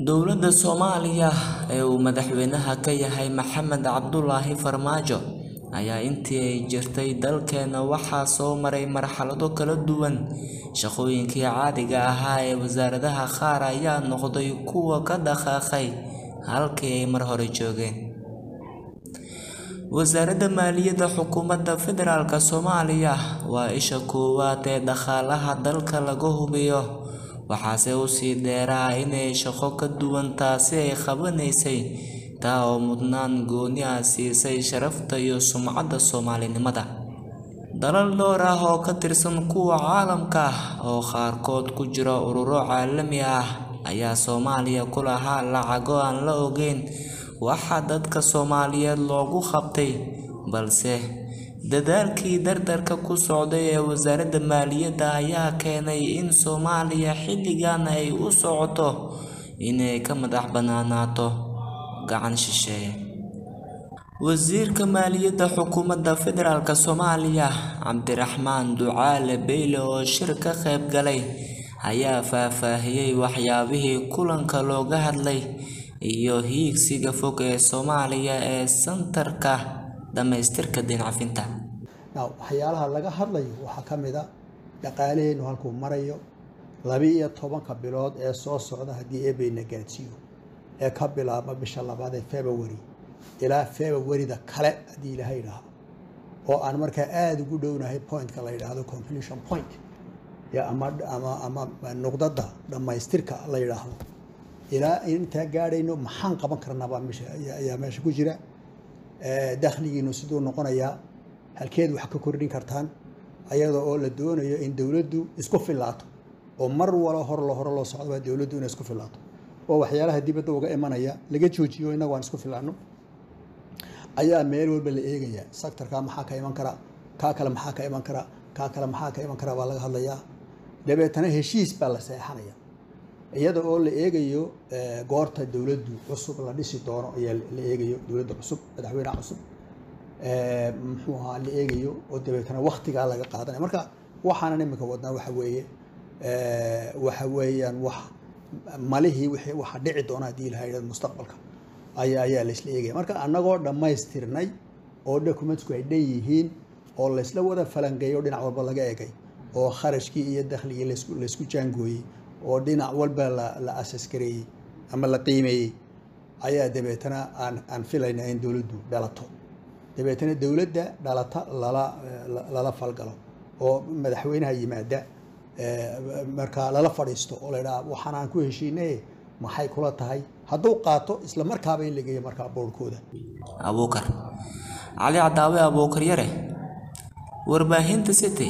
Dowladda Soomaaliya ee uu madaxweynaha ka yahay Maxamed Cabdullaahi Farmaajo ayaa intii ay jirtay dalkeena waxaa soo maray marxalado kala duwan. Shaqooyinkii caadiga ahaa ee wasaaradaha qaar ayaa noqday kuwo ka dhaqaaqay halkii ay mar hore joogeen. Wasaaradda Maaliyadda Xukuumadda Federaalka Soomaaliya waa isha koowaad ee dhaqaalaha dalka laga hubiyo, waxaase usii dheeraa inay shaqo ka duwan taasi ay qabanaysay, taa oo mudnaan gooni ah siisay sharafta iyo sumcadda Soomaalinimada. Dalal dhowr ah oo ka tirsan kuwa caalamka ah, oo qaarkood ku jira ururo caalami ah, ayaa Soomaaliya ku lahaa lacago aan la ogeyn waxa dadka Soomaaliyeed loogu qabtay, balse dadaalkii dardarka ku socday ee Wasaaradda Maaliyadda ayaa keenay in Soomaaliya xilligan ay u socoto inay ka madax bannaanaato gacan shisheeye. Wasiirka Maaliyadda Xukuumadda Federaalka Soomaaliya Cabdiraxmaan Ducaale Beyle oo shir ka qayb galay ayaa faahfaahiyay waxyaabihii kulanka looga hadlay iyo hiigsiga fog ee Soomaaliya ee sanadka dhamaystirka deyn cafinta. waxyaalaha laga hadlayo waxaa ka mid a dhaqaalaheenu halkuu marayo laba iyo tobanka bilood ee soo socda haddii eebeyna gaadsiiyo ee ka bilaabma bisha labaad ee February ilaa February-da kale haddii ilaahay idhaahdo oo aan markaa aada ugu dhownahay point-ka la yidhaahdo completion point ya ama ama ama nuqdada dhammaystirka la yidhaahdo ilaa intaa gaadhayno maxaan qaban karnaabaa meesha ayaa meesha ku jira dakhligiinu siduu noqonayaa halkeed wax ka kordhin kartaan ayada oo la doonayo in dowladdu isku filaato oo mar walo hor lo hore loo socdo dowladdu inay isku filaato oo waxyaalaha dibadda uga imanaya laga joojiyo innagu aan isku filaano ayaa meel walba la eegayaa sectorka maxaa ka iman kara kaa kale maxaa ka iman kara kaa kale maxaa ka iman kara baa laga hadlayaa dabeetana heshiis baa la seexanaya iyada oo la eegayo goorta dowladdu cusub la dhisi doono ayaa la eegayo dowladda cusub madaxweynaha cusub muxuu ahaa la eegayo oo dabeetana waktigaa laga qaadanaya marka waxaanan imika wadnaa waxa weeye waxa weeyaan wax malihii wixii waxa dhici doona haddii ilaha yidhahdo mustaqbalka ayaa ayaa laysla eegaya marka annagoo dhammaystirnay oo documentsku ay dhan yihiin oo laysla wada falangeeyo dhinac walba laga eegay oo kharashkii iyo dakhligii laysku laysku jaangooyey oo dhinac walba la la asas-gareeyey ama la qiimeeyey ayaa dabeetana aan aan filaynaa in dowladdu dhalato dabeetana dowladda dhalata lala lala falgalo oo madaxweynaha yimaada markaa lala fadhiisto oo la yidhaha waxaan aan ku heshiinay maxay kula tahay hadduu qaato isla markaaba in la geeyo markaa boorhkooda Abuukar Cali Cadaawe Abuukar Yare Warbaahinta City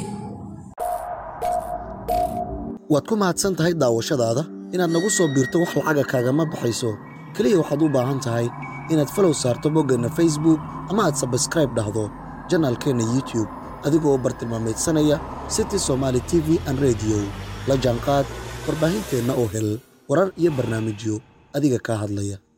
waad ku mahadsan tahay daawashadaada inaad nagu soo biirto wax lacaga kaagama baxayso keliya waxaad u baahan tahay inaad falow saarto boggeenna facebook ama aad sabskraib dhahdo janaalkeenna youtube adigoo bartilmaameedsanaya city somaali t v an rediyo la jaanqaad warbaahinteenna oo hel warar iyo barnaamijyo adiga kaa hadlaya